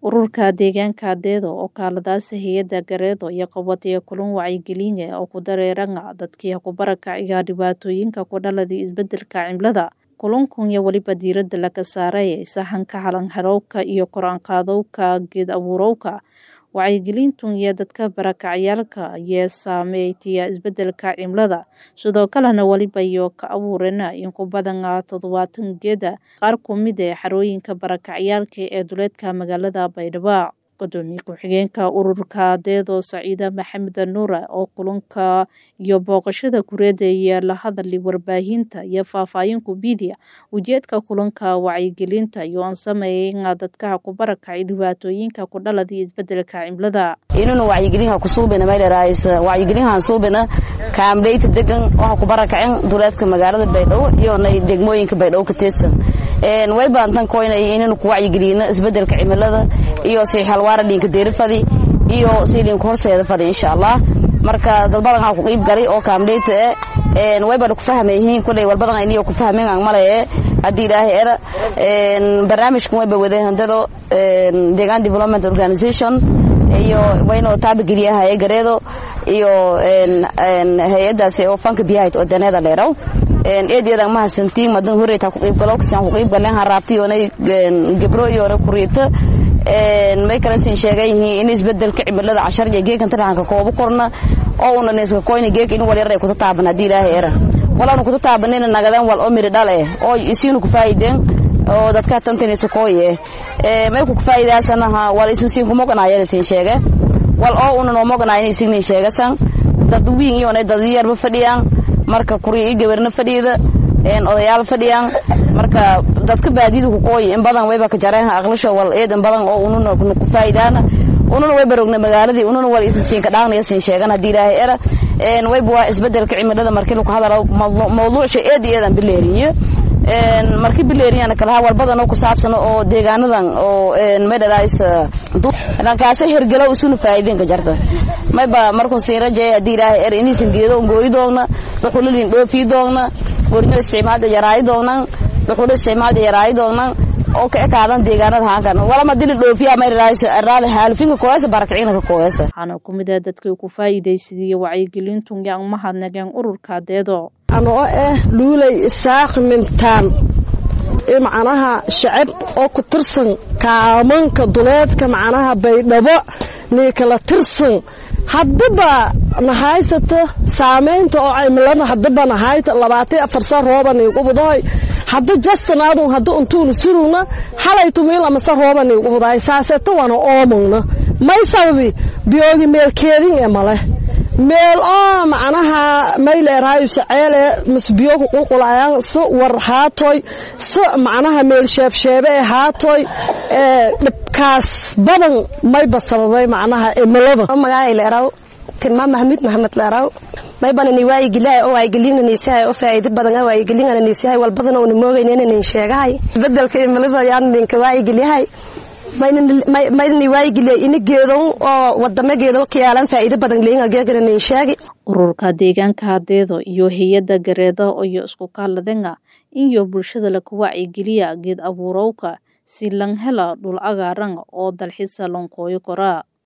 Ururka deegaanka Adeedo oo kaaladaasi hay'adda Gareedo iyo qabataya kulan wacyigelin ah oo ku dareeranga dadkii ku barakacaya dhibaatooyinka ku dhaladay isbedelka cimilada. Kulankan iyo waliba diiradda laga saaray sahanka halan-harowka iyo kor-aan-qaadowka geed abuurowka. Wacyigelintun iyo dadka barakacayaalka ayaa saameeyay isbedelka cimilada. Sidoo kalena waliba iyo ka abuurena in ku badan toddobaatan geeda qaar ku mid ah xarooyinka barakacayaalka ee duleedka magaalada Baydhabo. Gudoomiye ku-xigeenka ururka Adeedo Saciida Maxamed Nuur oo kulanka iyo booqashada kureeda iyo la hadlay warbaahinta iyo faahfaahin ku bidiya ujeedka kulanka wacyigelinta iyo aan sameeyay dadka ku barakacay dhibaatooyinka ku dhaladay isbedelka cimilada. inuu wacyigelinha ku suubina meel raayisa wacyigelinhan suubina kaamdheyta degan waxa ku barakaceen duleedka magaalada Baydhabo iyo degmooyinka Baydhabo ka tirsan een way baantan koynay inuu ku wacyigelino isbedelka cimilada iyo si halwaara dhinka deerfadi iyo siilin horseeda fadi insha Allah marka dad badan waxa ku qayb galay oo kaamdheyta een way baan ku fahmayeen kulay wal badan inay ku fahmeen aan malay hadii ilaahay era een barnaamijkan way bawaday handado een deegaan development organization iyo wayno taabageliyaha ee gareedo iyo een een hay'adaasi oo fanka biyaha oo daneeda leerow een eedyada ma hasantiin madan horeeta ku qayb galo kasaan ku qayb galeen haraabti oo gabro iyo kuriita een may kala siin sheegay in isbedelka cimilada cashar iyo geekan taraanka koobo korna oo una neeska koyna geek in wal yaray ku taaban hadii ilaahay era walaanu ku taabanina nagadan wal omiri dhale oo isiinu ku faa'iideen oo dadka tantanaysa kooye ee may ku faa'iidaasanaha wal isin siin kuma qanaayeen siin sheege wal oo una no moganaayeen siin sheegasan dad wiin iyo dad yar ba fadhiyaan marka kuri gabarna fadhiyada een odayaal fadhiyaan marka dadka baadida ku qooy in badan wayba ka jareen aqlasho wal eedan badan oo ununa ku faa'iidaana ununa way barogna magaaladii ununa wal isin siin ka dhaaqnaya siin sheegan hadii ilaahay era een wayba waa isbedelka cimilada markii lagu hadalo mawduuc shay eed eedan bileeriyo een markii bileeriyana kala wal badan oo ku saabsan oo deegaanadan oo een medalays dhankaas hirgalo usuna faa'iideen ka jarta mayba markuu sii rajay hadii ilaahay er inaysan geedo gooyi doona wuxuu lin dhoofi doona warno isticmaalada yaraay doonaan wuxuu isticmaalada yaraay doonaan oo ka ekaadan deegaanada halkan wala ma dili dhoofiya ma raaysa raali haalfinka kooyasa barakicina ka kooyasa waxaana ku mid ah dadkii ku faa'iidaysadii wacyigelintun yaan mahadnageen ururka Adeedo anoo ah luulay isaaq mintaan macnaha shacab oo ku tirsan kaamanka duleedka macnaha baydhabo nii kala tirsan haddaba nahaysata saamaynta oo cimilada haddaba nahayta labaatan afar sa rooba niigu budahay hadda jastanaadun hadda untuunu surugna halaytu miilamasa rooba niigu budahay saaseta wana oomugna may sababi biyoogi meelkeedin e male meel oo macnaha mayleeraayo saceele mas biyo ku qulqulayaan si war haatoy si macnaha meel sheebsheebe ee haatoy ee dhibkaas badan mayba sababay macnaha cimilada magaca leeraw tilmaam maxamuud maxamed leeraw maybana ni waayigelihay oo waayigeliina niisahay oo faa'iido badan oo waayigeliina niisahay wal badan oo moogayna nin sheegahay bedelka cimilada yaan ninka waayigelihay maydani waayigeliya ina geedo oo wadamo geedo ka yaalan faa'iido badan leeyahay geegana nin sheegi ururka deegaanka Adeedo iyo hay'adda Gareedo iyo isku kaaladanga iyo bulshada la ku wacyigeliya geed abuurowka si lan hela dhul cagaaran oo dalxiis loo qooyo kara